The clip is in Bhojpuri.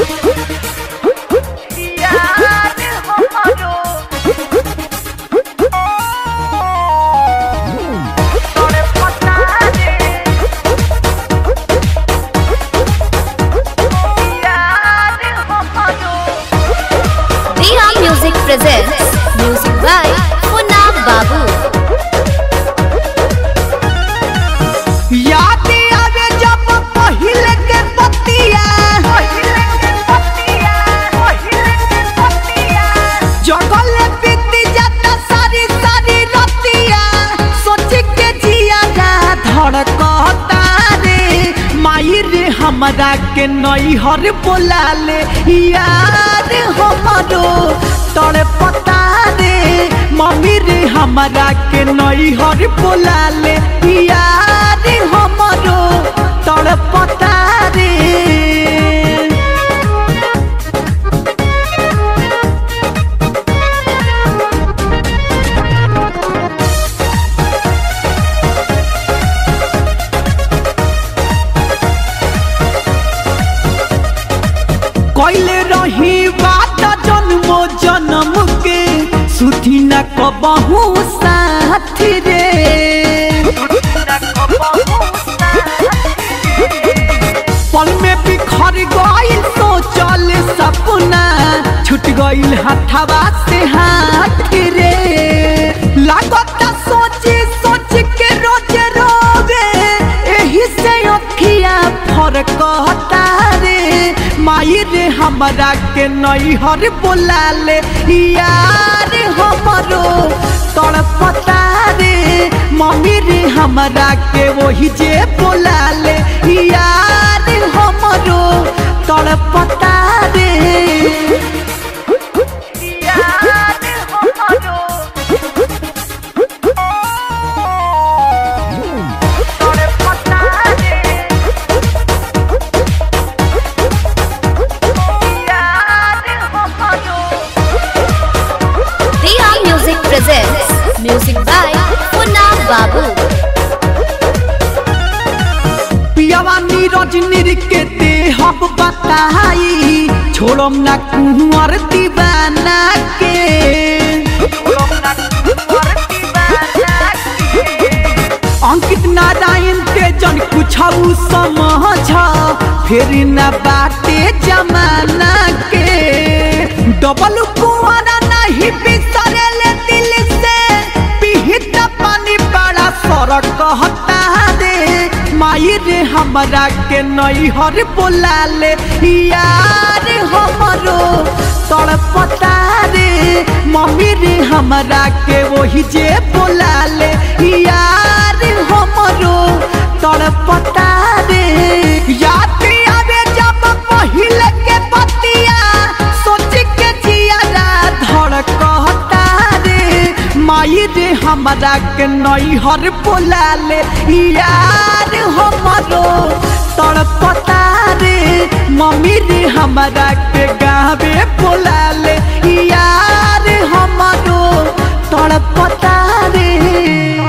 यार हमारो तोरे पता रे यार हमारो Diya Music presents music by Munna Babu. याद आवे जब पहिले के बतिया पहिले के पतिया पहिले के पतिया जगल बीती जाता सारी सारी रतिया सोच के जिया जा धड़कता रे माई रे हमरा के नैहर बोला ले यार हमरो तोरे पता रे मम्मी रे हमरा के नैहर बोला ले यार हमरो तोरे पता रे कैले रही बात जन्मो जन्म के सुधी न कबहू साथ रे पल में बिखर गइल सोचल सपना छूट गइल हथवा से हाथ रे लागत सोची सोच के रोज रोवे एही से अखिया फरक रे माई रे हमरा के नैहर बोला ले यार हमरो तड़पता रे मम्मी रे हमरा के वही जे बोला ले यार हमरो तड़पता रे यार हमारो तोरे पता रे यार हमारो Diya Music presents music by Munna Babu. पियावा नीरज निर के दे हम बताई छोड़म ना कुंवर दीवाना के अंकित नारायण के जन कुछ समझ फिर न बाटे जमाना के डबल कुआरा नहीं बिसरे ले दिल से पिहित पानी बड़ा सर कहता रे माई रे हमरा के नैहर बोला ले यार हमरो तड़पता रे मम्मी रे हमरा के वही जे बोला ले यार हमरो तड़पता रे याद आवे जब पहिले के बतिया सोच के जिया धड़कता रे माई रे हमरा के नैहर बोला ले यार हमरो तड़पता रे मम्मी रे हमरा के गावे बोला ले यार हमरो तड़पता रे